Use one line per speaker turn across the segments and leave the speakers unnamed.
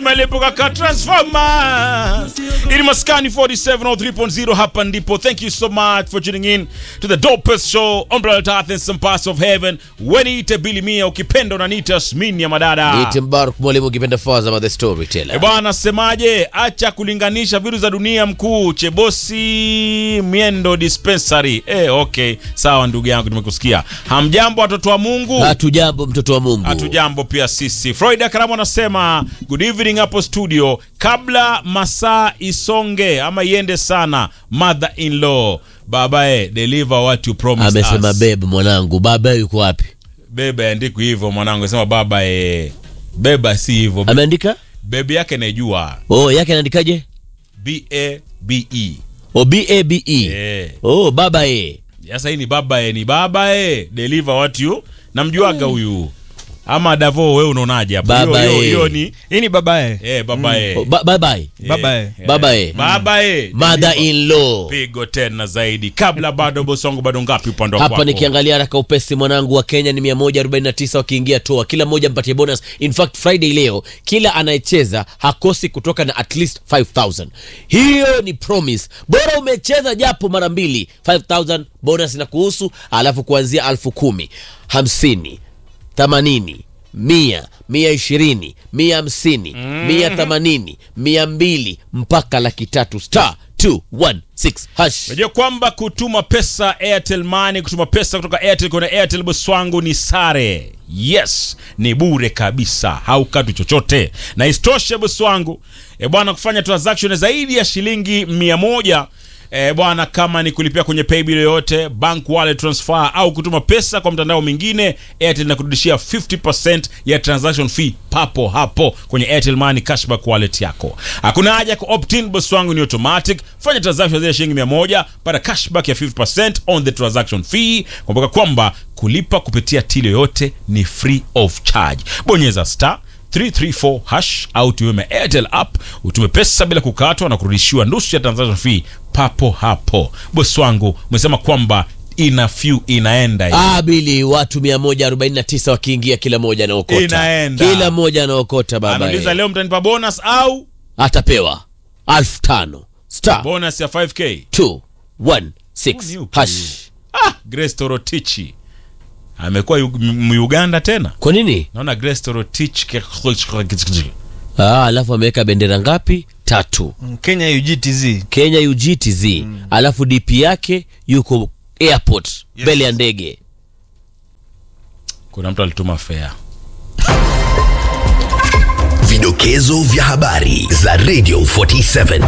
stima ilipuka ka transformer. Ili maskani 47 or 3.0 hapa ndipo. Thank you so much for tuning in to the dopest show on planet Earth and some parts of heaven. Weniite Billy Mia ukipenda unaniita Smini ya madada.
Niite Mbaruk mwalimu ukipenda Fazama the
E
storyteller.
bwana, semaje? Acha kulinganisha vitu za dunia mkuu. Chebosi Miendo Dispensary. Eh, okay. Sawa ndugu yangu nimekusikia. Hamjambo watoto wa Mungu?
Hatujambo mtoto wa Mungu.
Hatujambo pia sisi. Floyd Karamu anasema good evening hapo studio. Kabla masaa isonge ama iende sana, mother in law babae, deliver what you promised
Amesema
us.
bebe mwanangu, baba yuko wapi?
Bebe andikwi hivyo mwanangu, sema baba eh. Beba si hivyo.
Ameandika?
Bebe yake naijua.
Oh, yake anaandikaje?
B A B E.
O B A B E.
Eh.
Oh, baba e.
Sasa hii ni baba eh, ni baba eh. Deliver what you. Namjuaga huyu. Ama Davo wewe unaonaje hapo?
Baba
Hiyo- hiyo-
eh.
Hiyo ni
hii ni babaye
eh baba eh.
Oh, ba baba e.
Baba eh.
Baba eh.
Baba eh.
Mother in law.
pigo tena zaidi kabla bado bosongo bado ngapi upande wako
Hapa nikiangalia haraka upesi mwanangu wa Kenya ni 149 wakiingia toa, kila mmoja mpatie bonus. In fact Friday leo kila anayecheza hakosi kutoka na at least 5000. Hiyo ni promise. Bora umecheza japo mara mbili, 5000 bonus na kuhusu, alafu kuanzia elfu kumi, hamsini, themanini, mia, mia ishirini, mia hamsini, mia themanini, mia mbili mpaka laki tatu star 216 hash.
Unajua kwamba kutuma pesa Airtel Money, kutuma pesa kutoka Airtel kwenda Airtel boss wangu ni sare. Yes, ni bure kabisa, haukatwi chochote. Na isitoshe boss wangu, e bwana, kufanya transaction zaidi ya shilingi mia moja E bwana, kama ni kulipia kwenye paybill yoyote, bank wallet transfer au kutuma pesa kwa mtandao mwingine, Airtel inakurudishia 50% ya transaction fee papo hapo kwenye Airtel Money cashback wallet yako. Hakuna haja ya ku-opt-in, boss wangu, ni automatic. Fanya transaction zaidi ya shilingi 100, pata cashback ya 50% on the transaction fee. Kumbuka kwamba kulipa kupitia till yoyote ni free of charge. Bonyeza star 334 hash au tume Airtel app utume pesa bila kukatwa na kurudishiwa nusu ya transaction fee papo hapo. Bosi wangu umesema kwamba ina few inaenda hii.
Ah, bili watu 149 wakiingia kila moja anaokota.
Inaenda.
Kila mmoja anaokota baba.
Anauliza
eh.
leo mtanipa bonus au
Atapewa elfu tano star
bonus ya 5k.
216
Yupi?
hash.
Ah, Grace Torotich amekuwa Yu- M- Uganda tena.
Kwa nini?
Naona Grace Torotich ke-
Ah, alafu ameweka bendera ngapi? Tatu.
Kenya UGTZ
Kenya UGTZ. Alafu DP yake yuko airport mbele ya ndege.
kuna mtu alituma fare.
Vidokezo vya habari za Radio 47.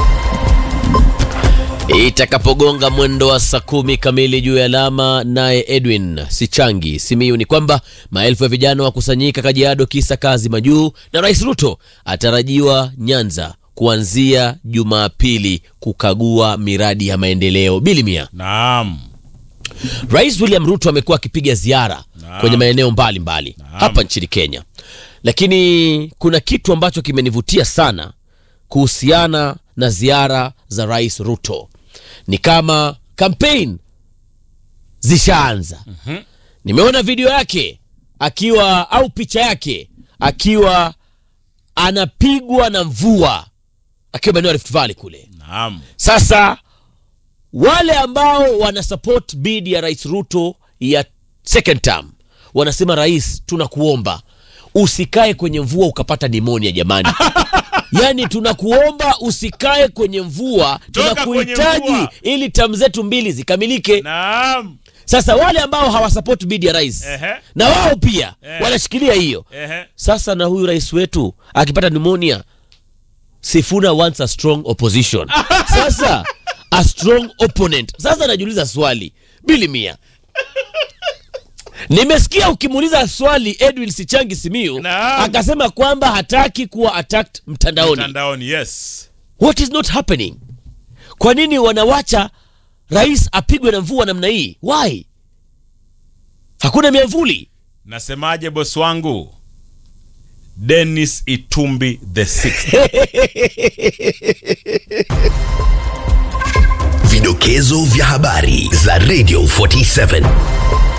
Itakapogonga mwendo wa saa kumi kamili juu ya alama, naye Edwin Sichangi Simiyu ni kwamba maelfu ya vijana wakusanyika Kajiado kisa kazi majuu, na Rais Ruto atarajiwa Nyanza kuanzia Jumapili kukagua miradi ya maendeleo. Bilimia,
Naam.
Rais William Ruto amekuwa akipiga ziara kwenye maeneo mbalimbali hapa nchini Kenya, lakini kuna kitu ambacho kimenivutia sana kuhusiana na ziara za Rais Ruto. Ni kama campaign zishaanza. Nimeona video yake akiwa au picha yake akiwa anapigwa na mvua akiwa maeneo ya Rift Valley kule.
Naam.
Sasa wale ambao wana support bid ya Rais Ruto ya second term wanasema, rais, tunakuomba usikae kwenye mvua ukapata nimonia jamani. Yaani tunakuomba usikae kwenye mvua,
Toka kwenye
tunakuhitaji
mvua.
ili tamu zetu mbili zikamilike.
Naam.
Sasa wale ambao hawasupport bid ya rais
Ehe.
na wao pia
Eh.
wanashikilia hiyo.
Ehe.
Sasa na huyu rais wetu akipata pneumonia, Sifuna wants a strong opposition. Sasa a strong opponent. Sasa najiuliza swali bili mia, nimesikia ukimuuliza swali Edwin Sichangi Simiyu
Naam.
akasema kwamba hataki kuwa attacked mtandaoni.
Mtandaoni, yes.
What is not happening? Kwa nini wanawacha rais apigwe na mvua namna hii? Why? Hakuna miavuli.
Nasemaje bosi wangu? Dennis Itumbi the sixth.
Vidokezo vya habari za Radio 47.